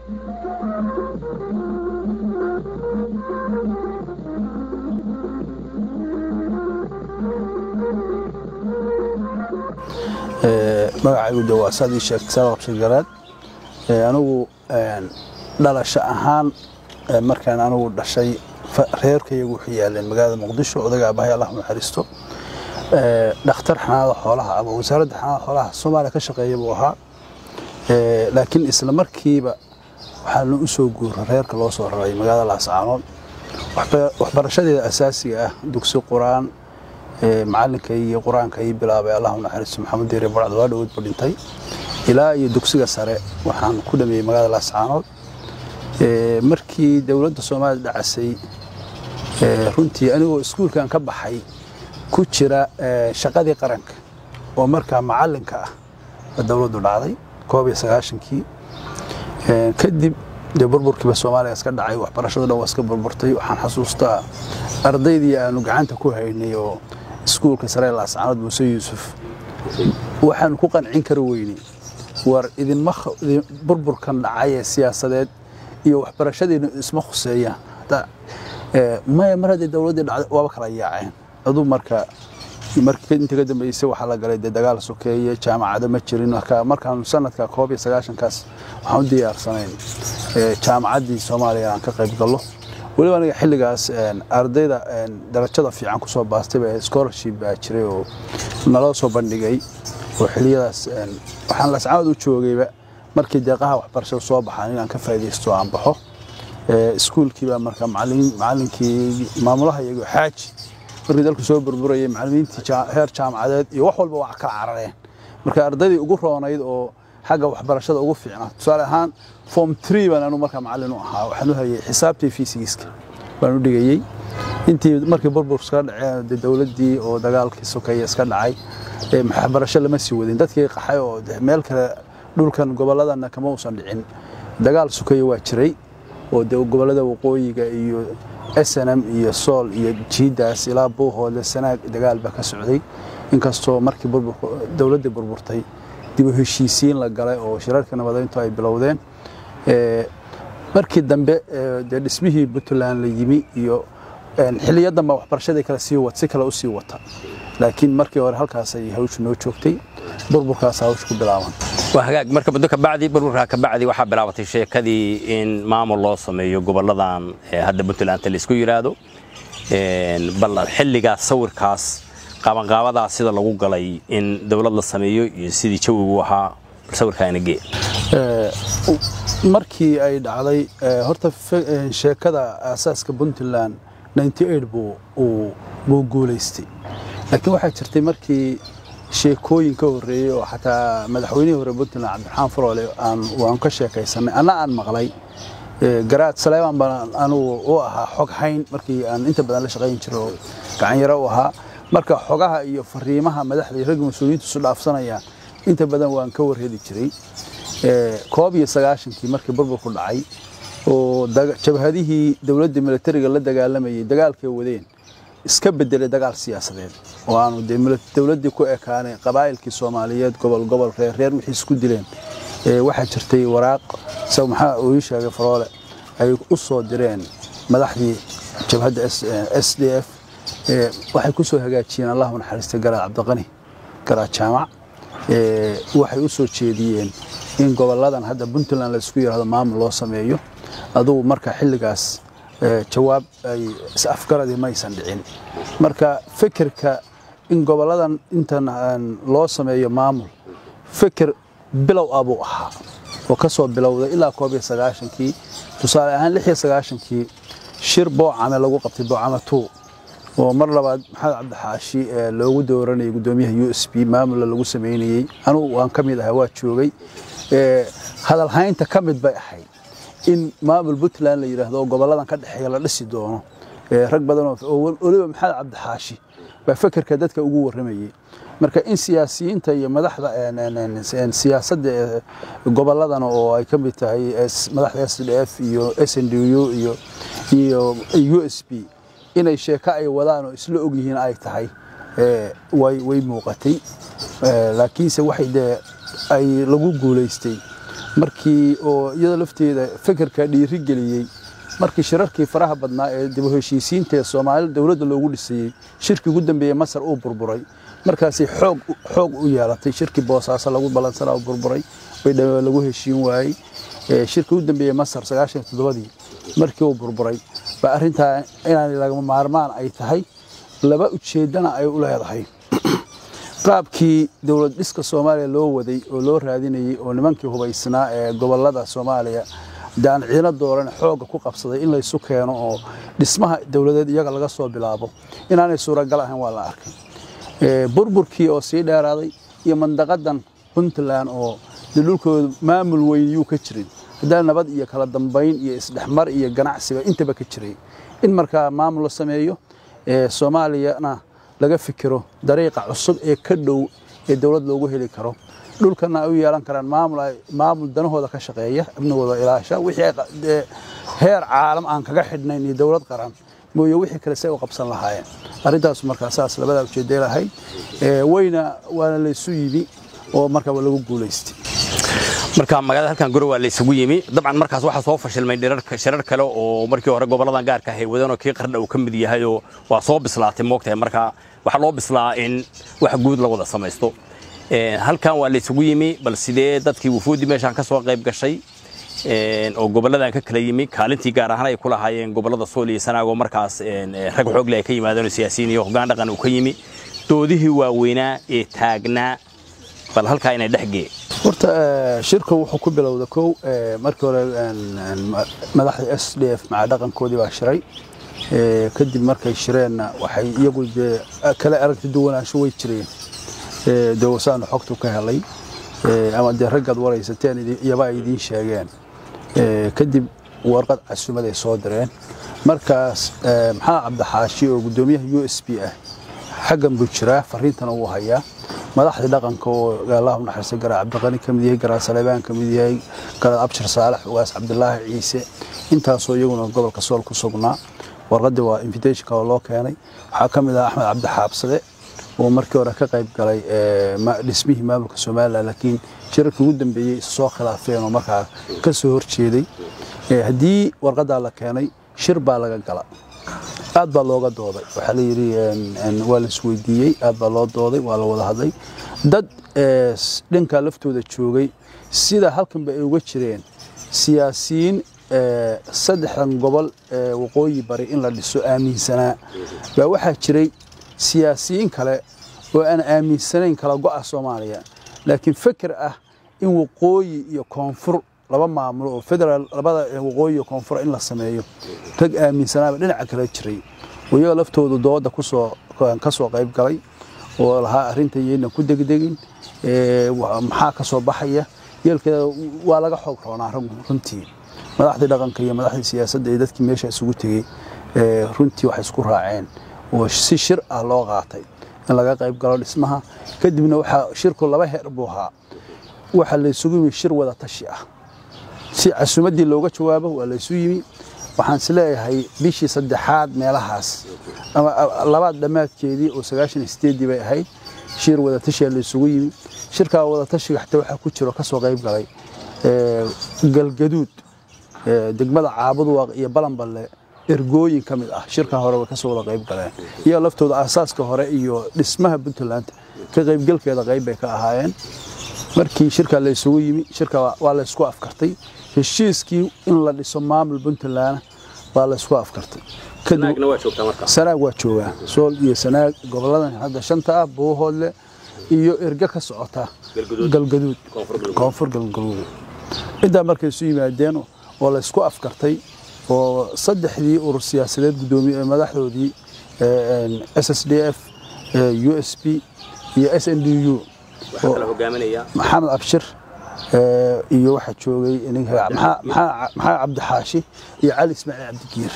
magacaygu de waa saad ii sheegtay saad qabshay garaad anigu dhalasho ahaan markaan anigu dhashay reerkayagu wuxuu yaaleen magaalada muqdisho odaga abahay allah naxariisto dhakhtar xanaanada xoolaha ama wasaaradda xanaanada xoolaha soomaaliya ka shaqeeya buu ahaa laakiin isla markiiba waxaana u soo guura reerka loo soo raray magaalada laascaanood waxbarashadeeda asaasiga ah dugsi qur-aan macallinka iyo qur-aanka ii bilaabay allah naxariisto maxamed deere barcad waa dhawood buu dhintay ilaa iyo dugsiga sare waxaan ku dhameeyey magaalada laascaanood markii dowladda soomaaliya dhacasay runtii anigoo iskuulkan ka baxay ku jira shaqadii qaranka oo markaa macallinka ah dowladdu dhacday koob iyo sagaashankii kadib dee burburkiiba soomaaliya iska dhacay waxbarashada dhan waa iska burburtay waxaan xasuustaa ardaydii aanu gacanta ku haynay oo iskuulka sare laascaanood muuse yuusuf waxaanu ku qancin kari weynay war idinma burburkan dhacay ee siyaasadeed iyo waxbarashadiinu isma khuseeyaan maya mar haddii dowladdii dhacday waaba kala yaaceen aduu marka inta ka dambeysay waxaa la galay dee dagaal sokeeye jaamacado ma jirin markaanu sanadka koob iyo sagaashankaas waxaan u diyaarsanayn jaamacaddii soomaaliya aan ka qayb gallo weliba aniga xilligaas ardayda darajada fiican kusoo baastay baa scholarship baa jiray oo naloo soo bandhigay oo xiliyadaas waxaan lascaanood u joogayba markii deeqaha waxbarashada soo baxaan inaan ka faaidaysto aan baxo iskuulkiibaa marka macallinkii maamulaha iyago xaaji markii dalku soo burburayay macallimiintii heer jaamacadeed iyo wax walba waa kala carareen marka ardaydii ugu roonayd oo xagga waxbarashada ugu fiicnaa tusaale ahaan form tree baan anu markaa macallin u ahaa waxaan u hayay xisaabtii fiisigiiska baan u dhigayey intii markii burbur iska dhaceen de dowladdii oo dagaalkii sokeeye iska dhacay waxbarasho lama sii wadin dadkii qaxay oo meel kale dhulkan gobolladana kama uusan dhicin dagaal sokeeye waa jiray oo de gobollada waqooyiga iyo snm iyo sool iyo jiidaas ilaa buuhoodle sanaag dagaal baa ka socday inkastoo markii dowladdii burburtay dib u heshiisiin la galay oo shirarka nabadeyntu ay bilowdeen markii dambe dee dhismihii puntland la yimi iyo xiliyo dambe waxbarashadii kale sii si kale u sii wata laakiin markii hore halkaasay hawshu noo joogtay burburkaas hawshu ku bilaaban waa hagaag marka muddo kabacdi burburka kabacdi waxaa bilaabatay sheekadii in maamul loo sameeyo gobolladan hadda puntlandta laisku yidhaahdo bal xilligaas sawirkaas qaabanqaabadaas sida lagu galay in dowlad la sameeyo iyo sidii jawigu ahaa bal sawirkaana gee markii ay dhacday horta sheekada aasaaska puntland buu guulaystay laakiin waxaa jirtay markii sheekooyin ka horreeyey oo xataa madaxweynihii hore puntland cabdiraxmaan faroole waan ka sheekaysanay anna aan maqlay garaad saleemaan baan anugu u ahaa xog hayn markii aan inta badan la shaqayn jiro oo gacanyaro u ahaa marka xogaha iyo fariimaha madaxda iyo ragga mas-uuliyiintu isu dhaafsanayaan inta badan waan ka warheli jiray koob iyo sagaashankii markii burburku dhacay oo jabhadihii dowladda militariga la dagaalamayay dagaalkay wadeen iska bedelay dagaal siyaasadeed oo aanu dowladdii ku ekaanay qabaa'ilkii soomaaliyeed gobol gobol reer reer wixii isku dileen waxaa jirtay waraaq isaga maxaa uu ii sheegay faroole ay u soo direen madaxdii jabhadda s d f waxay ku soo hagaajiyeen allahu naxariistay garaad cabdiqani garaad jaamac waxay u soo jeediyeen in gobolladan hadda puntland laisku yidhahdo maamul loo sameeyo adugu marka xilligaas jawaab ay is-afgaradii maysan dhicin marka fikirka in gobolladan intan loo sameeyo maamul fikir bilow ah buu ahaa oo ka soo bilowday ilaa koob iyo sagaashankii tusaale ahaan lix iyo sagaashankii shir boocame lagu qabtay boocame two oo mar labaad maxamed cabdixaashi loogu dooranayay guddoomiyaha u s b maamula lagu samaynayey anugu waan ka mid ahay waa joogay hadalhaynta ka mid bay ahayd in maamul puntland la yidhaahdo oo gobolladan ka dhexeeya la dhisi doono rag badan oo weliba maxamed cabdixaashi baa fekerka dadka ugu warramayey marka in siyaasiyiinta iyo madaxda siyaasadda gobolladan oo ay ka mid tahay madaxda s d f iyo s n d u iyo iyo u s b inay sheeko ay wadaan oo isla ogyihiin ay tahay way muuqatay laakiinse waxay dee ay lagu guulaystay markii oo iyada lafteeda fekerka dhiiri geliyey markii shirarkii faraha badnaa ee dib u heshiisiinta ee soomaalida dowladda loogu dhisayey shirkii ugu dambeeyey masar uu burburay markaasi xoog xoog u yeelatay shirkii boosaaso lagu balansanaa uu burburay bay dha- lagu heshiin waayey Ee, shirkii ugu dambeeyey masar sagaashan iyo toddobadii markii uu burburay ba arrintaa inaan lagama maarmaan ay tahay laba ujeeddana ay u leedahay qaabkii dowlad dhiska soomaaliya loo waday oo loo raadinayey oo nimankii hubaysnaa ee gobolada soomaaliya daan ciino dooran xoogga ku qabsaday in laysu keeno oo dhismaha dowladeed iyaga laga soo bilaabo inaanay suuragal ahayn waa la arkay Ee, burburkii oo sii dheeraaday iyo mandaqadan puntland oo dee dhulkooda maamul weyn yuu ka jirin haddana nabad iyo kala dambayn iyo isdhexmar iyo ganacsiba intaba ka jiray in markaa maamul la sameeyo ee soomaaliyana laga fikiro dariiqa cusub ee ka dhow ee dowlad loogu heli karo dhulkana ay u yeelan karaan maamul ay- maamul danahooda ka shaqeeya amnigooda ilaasha wixii ay qa- dee heer caalam aan kaga xidhnayn iyo dowlad qaran mooye wixii kale say u qabsan lahaayeen arrintaas markaa saas labadaa ujeeday lahayd Ee, wayna waana laysu yimi oo markaa waa lagu guulaystay marka magaalada halkan guri waa la isugu yimi dabcan markaas waxaa soo fashilmay dhirarka shirar kale oo markii hore goboladan gaarka ahay wadanoo kii qardha uu ka mid yahay oo waa soo bislaatay moogtahay marka waxaa loo bislaa in wax guud la wada samaysto Ee, halkan waa la isugu yimi bal sidee dadkii wufuudi meeshaan ka soo qayb gashay een, oo goboladan ka kala yimi kaalintii gaar ahaan ay ku lahaayeen gobolada sool iyo sanaago markaas een, ee, rag xoogle ay ka yimaadeen oo siyaasiyiin iyo hoggaan dhaqan uu ka yimi doodihii waaweynaa ee taagnaa bal halkaa inay dhex gee horta eh, shirku wuxuu ku bilowda kow eh, markii hore een, een, ma- madaxda s d f maca dhaqankoodii baa shiray Eh, kadib markay shireenna waxay iyagu dee kala aragti duwanaansho way jireen Eh, dee wasaanu xogtu ka helay Eh, ama dee raggaad waraysateen idi- iyaba ay idiin sheegeen Eh, kadib warqad casuumad ay soo direen markaas eh, maxamed cabdixaashi oo guddoomiyaha u s b ah xaggan buu jiraa fariintana wuu hayaa madaxdii dhaqanka oo allahu naxariista garaa cabdiqani ka mid yahay garaa saleebaan ka mid yahay garaa abshir saalax ugaas cabdilaahi ciise intaasoo iyaguna gobolka sool ku sugnaa warqadii waa invitationka oo loo keenay waxaa ka mid ah axmed cabdi xaabsade oo markii hore ka qayb galay ee, ma- dhismihii maamulka somalilan laakiin shirarkii ugu dambeeyey is soo khilaafeen oo markaa ka soo horjeeday Ee, haddii warqadaa la keenay shir baa laga gala aad baa looga dooday waxaa la yidhi een, een, waa la isweydiiyey aad baa loo dooday waa la wada hadlay dad ee, s- dhankaa laftooda joogay sida halkanba ay uga jireen siyaasiyiin ee, saddexdan gobol ee waqooyi bari in la dhiso aaminsanaa baa waxaa jiray siyaasiyiin kale oo aan aaminsanayn kala go'a soomaaliya laakiin feker ah in waqooyi iyo koonfur laba maamulo oo federaal labada ee waqooyi iyo koonfur in la sameeyo rag aaminsanaaba dhinaca kale jiray oo iyaga laftoodu dooda kusoo ka soo qayb galay oo lahaa arrinta yayna ku degdegin ee, wa- maxaa ka soo baxaya yeelkeeda waa laga xoog roonaa rag- runtii madaxdii dhaqanka iyo madaxdii siyaasadda iyo dadkii meesha isugu tegey ee, runtii waxay isku raaceen oo si shir ah loo qaatay in laga qayb galo dhismaha kadibna waxaa shirku laba heer buu ahaa waxaa la isugu yimi shir wada tashi ah si casuumaddii looga jawaabo waa la isu yimi waxaan is leeyahay bishii saddexaad meelahaas ama a- labaad dhammaadkeedii oo sagaashan iyo sideeddii bay ahayd shir wada tashiyaa la isugu yimi shirkaa wada tashiga xataa waxaa ku jiro ka soo qayb galay ee, galgaduud ee, degmada caabuduwaaq iyo balanballe ergooyin ka mid ah shirkan hore way ka soo wada qayb galeen iyo laftooda aasaaska hore iyo dhismaha puntland ka qaybgalkeeda qayb bay ka ahaayeen markii shirka la isugu yimi shirka waa- waa la isku afkartay heshiiskii in la dhiso maamul puntland waa la isku afkartay kadib waa joogtaa marka sanaag waa joogaa sool iyo sanaag goboladan hadda shanta ah buuhoodle iyo erge ka socota Galgaduud. galgaduud Koonfur Galgaduud. koonfur galgaduud intaa markay isu yimaadeen oo la isku afkartay oo saddexdii urur siyaasadeed gudoomiye madaxdoodii s s d f u s p iyo s n d u waxaa kala hogaaminaya maxamed abshir ee, iyo waxaa joogay ninka maxaa- maxaa maxaa cabdixaashi iyo cali ismaaciil cabdigiir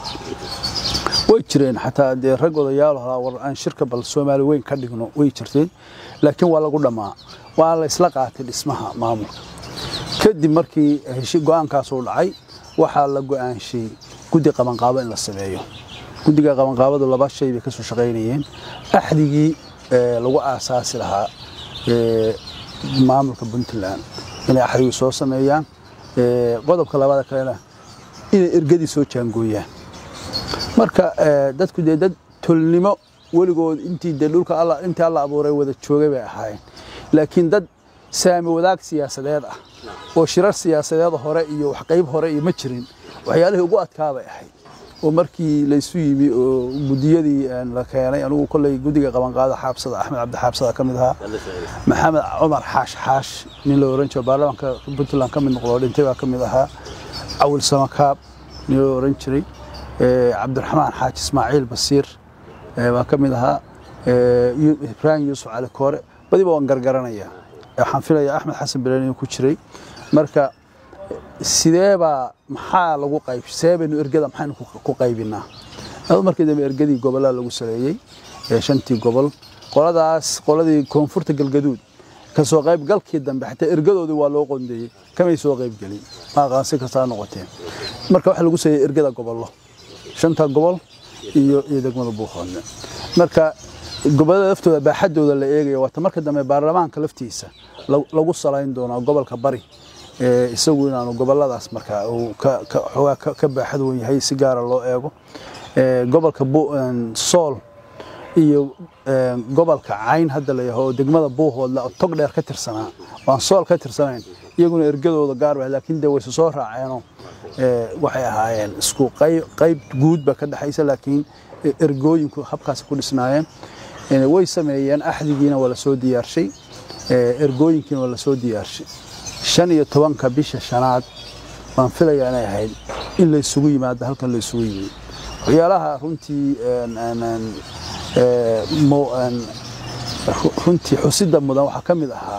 way jireen xataa dee rag odayaal halaa war aan shirka bal soomaali weyn ka dhigno way jirteen laakiin waa lagu dhammaa waa la isla qaatay dhismaha maamulka kadib markii heshi go-aankaas uu dhacay waxaa la go-aanshay guddi qabanqaabo in la sameeyo guddiga qabanqaabadu laba shay bay ka soo shaqaynayeen axdigii ee, lagu aasaasi lahaa ee, maamulka puntland inay axrigi soo sameeyaan qodobka labaada kalena inay ergadii soo jaangooyaan marka dadku dee dad tolnimo weligood intii dee dhulka alla intii alla abuuray wada joogay bay ahaayeen laakiin dad saami wadaag siyaasadeed ah oo shirar siyaasadeed hore iyo wax qayb hore iyo ma jirin waxyaalihii ugu adkaa bay ahayd oo markii laysu yimi oo gudiyadii la keenay anigu kolley guddiga qabanqaada xaabsada axmed cabdi xaabsada ka mid ahaa maxamed cumar xaash xaash nin la oran jiro baarlamaanka puntland ka mid noqdo dhintay baa ka mid ahaa cawil samakaab nin la oran jiray cabdiraxmaan xaaji ismaaciil basiir baa ka mid ahaa ibraahim yuusuf cali koore badiba waan gargaranayaa waxaan filayaa axmed xasan bileen inuu ku jiray marka sideebaa maxaa lagu qayb see baynu ergada maxaynu ku qaybinaa adu markii dambe ergadii gobollaa lagu saleeyey shantii gobol qoladaas qoladii koonfurta galgaduud kasoo qaybgalkii dambe xataa ergadoodii waa loo qondeeyey kamay soo qaybgelin maaqaan si kastaa noqoteen marka waxaa lagu saleeyey ergada gobollo shanta gobol iyo iyo degmada buuqoodne marka gobollada laftooda baaxadooda la eegaya waata marka dambe baarlamaanka laftiisa lagu salayn doonaa gobolka bari isagu inaanu goboladaas markaa xoogaa ka baaxad wen yahay si gaara loo eego gobolka sool iyo gobolka cayn hadda la yaho oo degmada buuhoodle oo tog dheer ka tirsanaa waan sool ka tirsanayn iyaguna ergadooda gaar ba laakiin dee wayse soo raaceenoo waxay ahaayeen isku qayb guud ba ka dhexaysa laakiin ergooyinku habkaas ku dhisnaayeen way sameeyeen axdigiina waa la soo diyaarshay ergooyinkiina waa la soo diyaarshay shan iyo tobanka bisha shanaad waan filayaa inay ahayd in laysugu yimaado halkan laysugu yimid waxyaalaha runtii runtii xusida mudan waxaa ka mid ahaa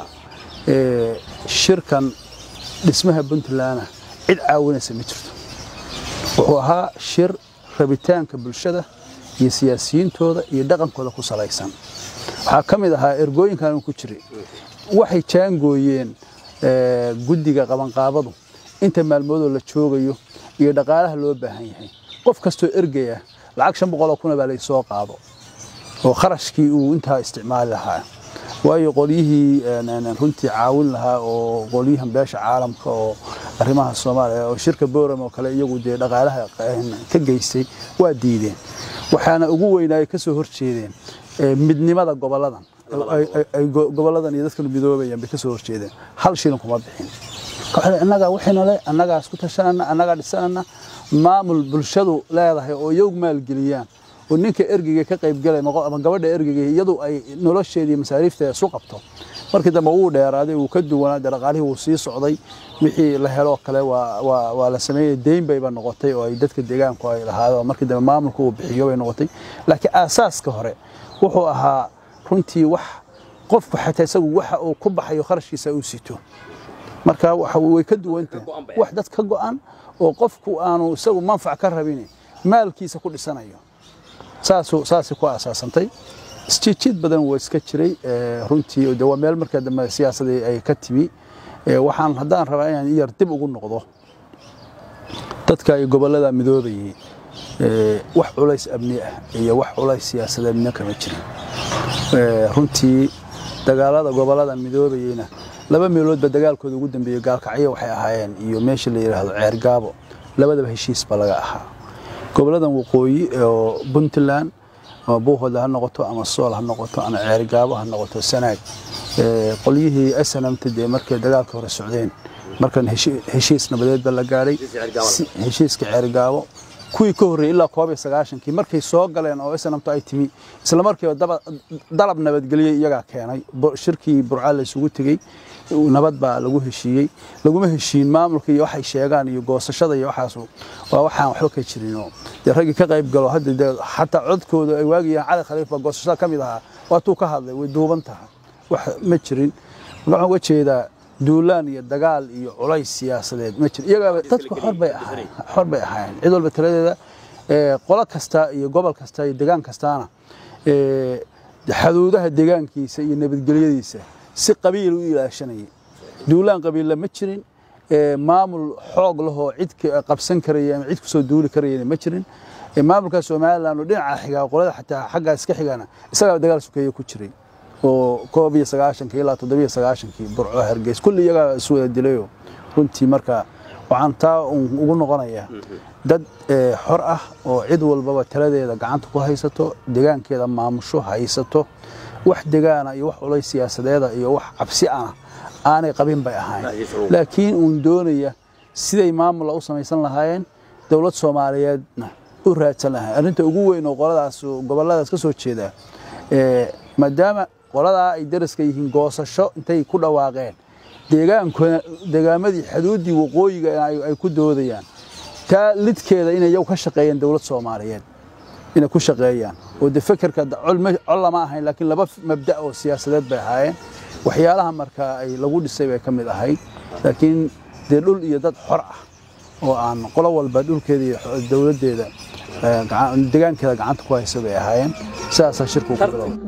shirkan dhismaha puntlandna cid caawinaysa ma jirto wuxuu ahaa shir rabitaanka bulshada iyo siyaasiyiintooda iyo dhaqankooda ku salaysan waxaa ka mid ahaa ergooyinkan ku jiray waxay jaangooyeen guddiga qabanqaabadu inta maalmoodoo la joogayo iyo dhaqaalaha loo baahan yahay qof kastoo ergaya lacag shan boqoloo kuna baa laysoo qaado oo kharashkii uu intaa isticmaali lahaa waayo qolyihii runtii caawin lahaa oo qolyahan beesha caalamka oo arrimaha soomaaliya oo shirka boram oo kale iyagu dee dhaqaalaha ka geystay waa diideen waxaana ugu weynaayay ka soo horjeedeen midnimada goboladan goboladan iyo dadkan midoobayaan bay ka soo horjeedeen hal shilin kuma bixin annagaa wixiina le annagaa isku tashanana annagaa dhisanana maamul bulshadu leedahay oo iyagu maalgeliyaan oo ninka ergeyga ka qaybgalay ama gabadha ergeyga iyadu ay nolosheedii masaariifteeda isu qabto markii dambe wuu dheeraaday wuu ka duwanaa dee dhaqaalihii wuu sii socday wixii la heloo kale waa la sameeyey deyn bayba noqotay oo ay dadka deegaanku ay lahaadeen oo markii dambe maamulku uu bixiyo bay noqotay laakiin aasaaska hore wuxuu ahaa runtii wax qofku xataa isagu waxa uu ku baxayo kharashkiisa uu sito marka way ka duwantahay wax dad ka go'an oo qofku aanu isagu manfac ka rabin maalkiisa ku dhisanayo saasay ku asaasantay isjiidjiid badan waa iska jiray runtii de waa meel markaa dambe siyaasadii ay ka timi waxaan haddaan rabaa inaan yar dib ugu noqdo dadka ay gobollada midoobayay wax culays amni ah iyo wax culays siyaasadeed midna kama jirin runtii dagaalada gobollada midoobayeyna laba meeloodba dagaalkooda ugu dambeeyey gaalkacyo waxay ahaayeen iyo meesha la yidhaahdo ceergaabo labadaba heshiis ba laga ahaa goboladan waqooyi oo puntland ama buuhoodle ha noqoto ama sool ha noqoto ama ceergaabo ha noqoto sanaag qolyihii snamta dee markay dagaalka hore socdeen markan heshiis nabadeed ba la gaadhay heshiiska ceergaabo kuwii ka horreeyey ilaa koob iyo sagaashankii markay soo galeen oo snamtu ay timi isla markiiba dalab nabadgelye iyagaa keenay shirkii burca la isugu tegey nabad baa lagu heshiiyey laguma heshiin maamulka iyo waxay sheegaan iyo goosashada iyo waxaas waa waxaan waxba ka jirinoo dee raggii ka qayb galo hadda dee xataa codkooda ay waagiyaan cali khaliif baa goosashada ka mid ahaa waatuu ka hadlay way duuban tahay wax ma jirin waxaan uga jeedaa duulaan iyo dagaal iyo culays siyaasadeed ma jiro iyagaaba dadku xor bay ahaayeen xor bay ahaayeen cid walba taladeeda qolo kasta iyo gobol kasta iyo degaan kastaana xaduudaha deegaankiisa iyo nabadgelyadiisa si qabiil u ilaashanayay duulaan qabiilla ma jirin maamul xoog lahoo cid qabsan karaya ama cid kusoo duuli karayana ma jirin maamulka somalilan oo dhinaca xigaa qolada xataa xaggaa iska xigana isagaa dagaal sukeeye ku jiray oo koob iyo sagaashankii ilaa toddobiyo sagaashankii burco hargeys kulli iyagaa iswada dilayo runtii marka waxaan taa ugu noqonayaa dad xor ah oo cid walbaba taladeeda gacanta ku haysato degaankeeda maamusho haysato wax degaana iyo wax olay siyaasadeeda iyo wax cabsi ana aanay qabin bay ahayn laakiin uun doonaya siday maamula u samaysan lahaayeen dowlad soomaaliyeedna u raadsan lahayn arrinta ugu weyn oo qoladaas gobolladaas ka soo jeedaa maadaama qoladaa ay daraska yihiin goosasho intay ku dhawaaqeen deegaankuna deegaamadii xuduuddii waqooyiga ay ku doodayaan taa lidkeeda inay iyagu ka shaqeeyeen dowlad soomaaliyeed inay ku shaqeeyaan oo de fekerka col lama ahayn laakiin laba mabda' oo siyaasadeed bay ahaayeen waxyaalaha markaa ay lagu dhisay bay ka mid ahayd laakiin dee dhul iyo dad xor ah oo aan qolo walba dhulkeeda iyo dowladdeeda degaankeeda gacanta ku haysa bay ahaayeen sidaasaa shirku ku bilowda